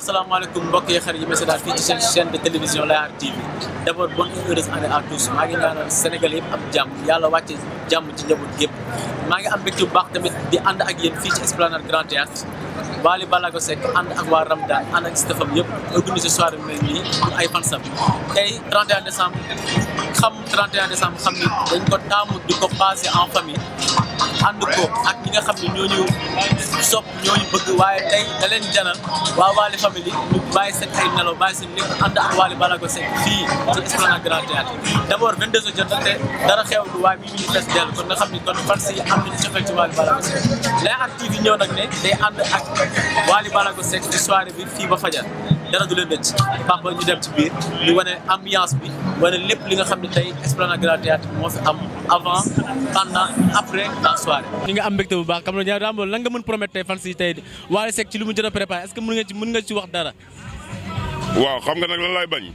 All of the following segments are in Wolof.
asalaamaaleykum mbokk yi xarit yi ma seetaan fii ci seen chaîne de télévision Layar TV d' abord bonne et heureuse année à tous maa ngi ñaanal Sénégal yëpp am jàmm yàlla wàcce jàmm ci njaboot gépp maa ngi am mbégte bu baax tamit di ànd ak yéen fii ci Esplanade Grand Théâtre Wally Ballago Seck ànd ak waa Ramdan ànd ak stafam yëpp organisé soirée bi mel nii pour ay fansam tey 31 décembre xam 31 décembre xam ni dañ ko taamu di ko passé en famille ànd ko ak ñi nga xam ne ñooñu sopp ñooñu bëgg waaye tey da leen janal waa Wally famille ñu bàyyi seen ay nelaw bàyyi seen lépp ànd ak Wally Ballago Seck fii ci Esplanade Grand Théâtre d' abord 22 heures jot na te dara xew lu waaye mi ngi fees dell kon nga xam ni kon fans yi am nañu cofeel ci Wally Ballago Seck Layar TV ñëw nag ne day ànd ak Wally Ballago Seck ci soirée bi fii ba fajar dara du leen rëcc papa ñu dem ci biir ñu wane ambiance bi wane lépp li nga xam ne tey Esplanade Grand Théâtre moo fi am avant pendant après la soirée. ñu nga am mbégte bu baax xam nga ñaar lan nga mën promettre tey fans yi tey Wally Seck ci li mu jot a préparé est-ce que mën nga ci mën nga ci wax dara. waaw xam nga nag lan laay bañ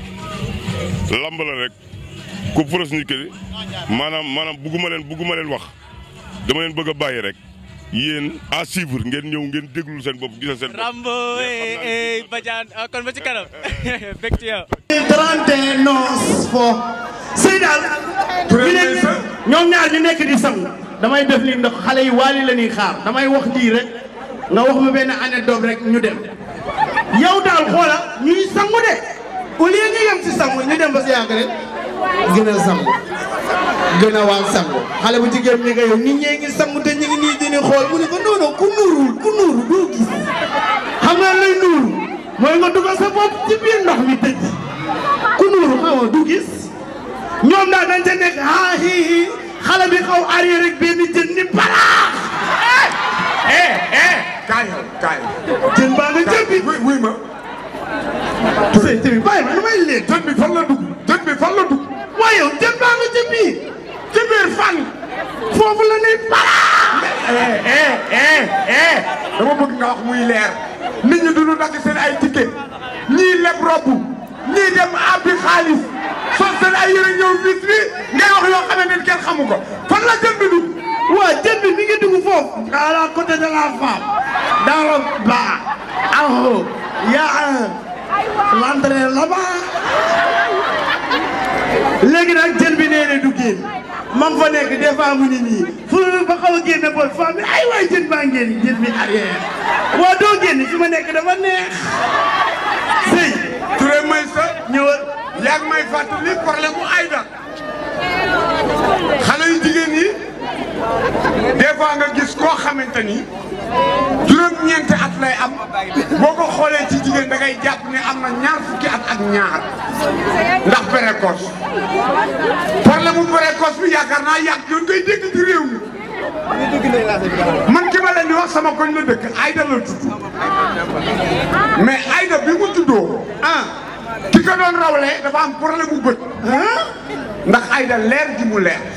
lamb la rek ku pros nit ki maanaam maanaam bugguma leen bugguma leen wax dama leen bëgg a bàyyi rek yéen à suivre ngeen ñëw ngeen déglul seen bopp gisal seen bopp. Rambo eh Badiane kon ba ci kanam bég ci yow. 31 noos fo sëy daal ñu nekk ñoom ñaar ñu nekk di sang damay def li ndax xale yi Wally la ñuy xaar damay wax lii rek nga wax ma benn anecdote rek ñu dem yow daal xoola ñuy sangu de au lieu ñu yem ci sangu ñu dem ba si yàgg rek gën a sangu gën a waan sangu xale bu jigéen ñi nga yow nit ñee ngi sangu te ñu ngi nii dini xool mu ne ko non non ku nuurul ku nuuru doo gis xam nga lay nuuru mooy nga dugal sa bopp ci biir ndox mi tëj ku nuuru xaw du gis ñoom daal dañ ca nekk ah hi hi xale bi xaw arrière rek benn jën ni balaax eh eh kaay yow kaay. jën baa nga jëppi wuy wuy ma. sëy tamit bàyyi ma damay leen jën bi fan la dugg jën bi fan la dugg. waaye yow jën baa nga jëppi ci biir fan foofu la ni balaax eh eh eh eh dama bëgg nga wax muy leer nit ñi duñu dagg seen ay ticket ñii leb robb ñii dem abbi xaalis sol seen ay yére ñëw bis bi ngay wax yoo xamante ni kenn xamu ko fan la jën bi dugg. waa jën bi mi ngi dugg foofu à la côté de la femme dans le bas en haut y a un l'entrée là-bas léegi nag jën bi nee na du génn ma fa nekk des fois mu ni nii fu ba xaw a génn bool femme bi ay waay jën baa ngeen jën bi arrière waa doo génn fi ma nekk dafa neex sëy Touré may sa ñëwal yaa ngi may fàttali problème mu Aïda xale yu jigéen yi des fois nga gis koo xamante ni juróom-ñeenti at lay am boo ko xoolee ci jigéen da ngay jàpp ne am na ñaar fukki at ak ñaar ndax précoce problème mu précoce bi yaakaar naa yàgg yoon koy dégg ci réew mi man ki ma leen di wax sama koñ la dëkk Aïda la tudd mais Aïda bi mu tuddoo ah ki ko doon rawlee dafa am problème mu bët ndax Aïda leer gi mu leer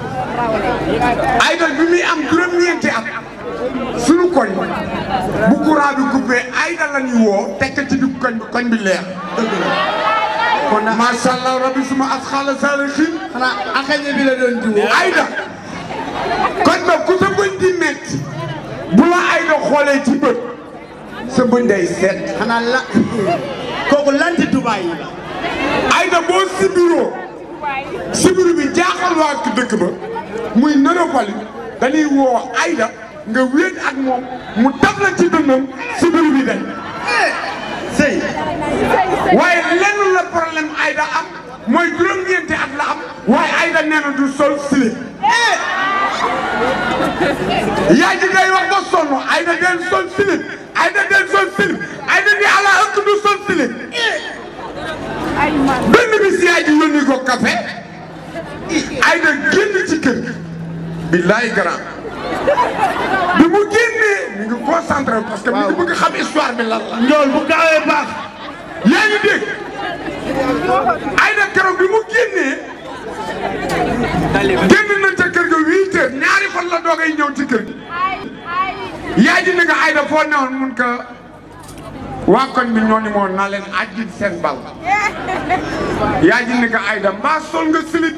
Aïda bi muy am juróom-ñeenti at suñu koñ bu courant bi coupé Aïda la ñuy woo tekk ci diggu koñ bi koñ bi leer kon macha allah rabbi suma as xaala saala xiin xanaa akañe bi la doon diwoo Aïda koñ ba ku sa bëñ di metti bu la Aïda xoolee ci bët sa bëñ day seet xanaa la kooku lanti Dubaay yi la Aïda boo sibiroo sibiru bi jaaxal waa dëkk ba muy nëropali dañuy woo Aïda nga wéet ak moom mu taf la ci dënnam sibiru bi dañ sëy waaye lenn la problème Aïda am mooy juróom-ñeenti at la am waaye Aïda nee na du sol slip yaay ji day wax ba sonn Aïda den sol slip Aïda den sol slip Aïda di ala ëkk du sol slip benn bis yaay ji yónni ko café Aïda génn ci kër gi billaay grand bi mu génnee mi ngi concentré parce que mi ngi bëgg xam histoire bi lan la njool bu gaawee baax yaa ngi dégg Aïda keroog bi mu génnee génn na ca kër ga huit heures ñaari fan la doogay ñëw ci kër gi yaay ji ne nga Aïda foo newoon mun ko waa koñ bi ñoo ni moo naa leen ajjit seen bal yaay ji ne nga Aïda mbaa sol nga silip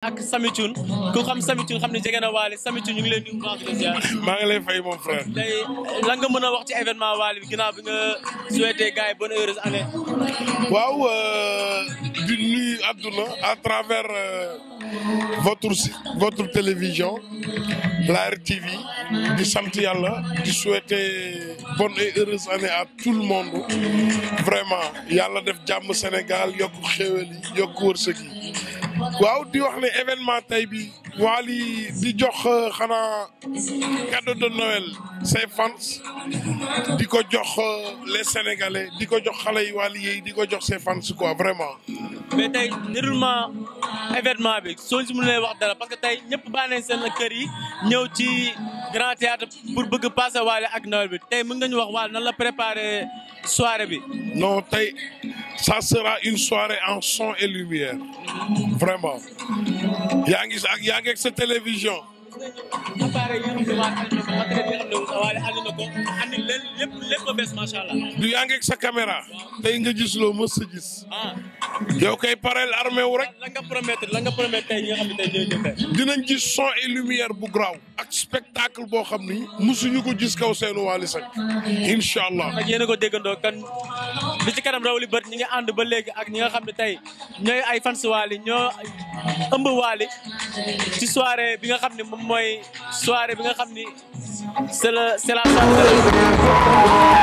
ak Samy Thioune ku xam Samy Thioune xam ne jege na Wally Samy Thioune ñu ngi leen di baax di ziar maa ngi lay fay mon frère. tey lan nga mën a wax ci événement Wally bi ginnaaw bi nga souhaité gars yi bonne heureuse année. waaw euh, di nuyu àdduna à travers euh, votre si- votre télévision la RTV di sant yàlla di souhaiter bonne et heureuse année à tout le monde vraiment yàlla def jàmm Sénégal yokk xéwal yi yokk wërsëg yi waaw di wax ne événement tey bi Wally di jox euh, xanaa cadeau de Noël ses fans di ko jox euh, les Sénégalais di ko jox xale yi Wally yi di ko jox ses fans quoi vraiment. mais tey déroulement événement bi soo si mënee wax dara parce que tey ñëpp bàyyi nañ seen kër yi ñëw ci grand théâtre pour bëgg passer Wally ak Noël bi tey mën nga ñu wax Wally nan la préparer soirée bi. non tey ça sera une soirée en son et lumière vraiment yaa ngi ak yaa ngi ak sa télévision. appareil yi nga xam ne waa matériel yi nga xam ne Wally andi na ko andi leen lépp lépp a bees macha allah. du yaa ngi ak sa caméra tey nga gis loo mës a gis ah yow kay pareel armé wu rek lan nga promettre lan nga promettre tey ñi nga xam ne tey ñooy ñëw tey. dinañ gis son et lumière bu graw ak spectacle boo xam ni musuñu ko gis kaw seenu Wally Seck incha allah. ak yéen a ko déggandoo kan li ci kanam raw li bët ñi nga ànd ba léegi ak ñi nga xam ne tey ñooy ay fans Wally ñoo ëmb Wally ci soirée bi nga xam ne moom mooy soirée bi nga xam ni c'est la c'est la soirée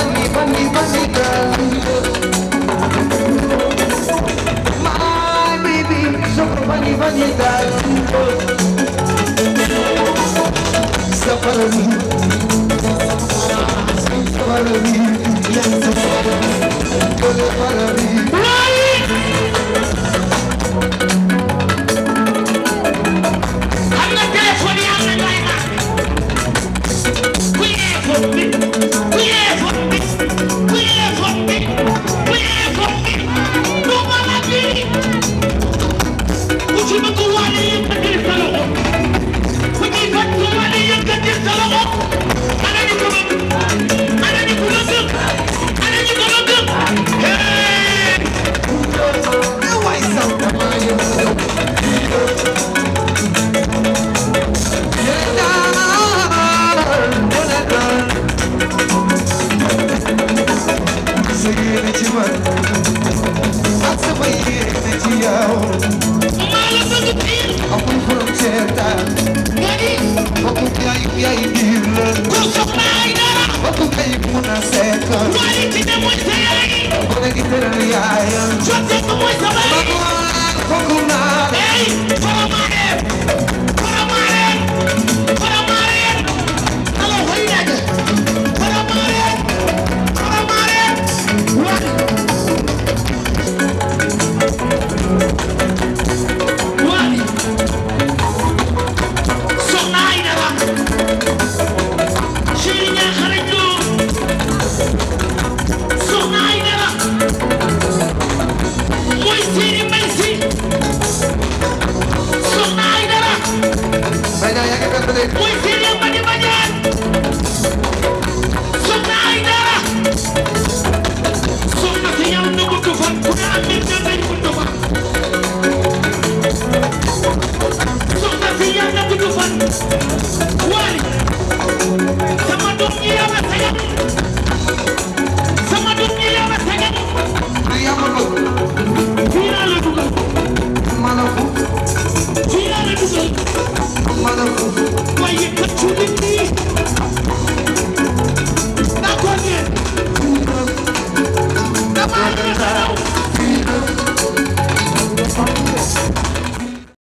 My Motherfucker.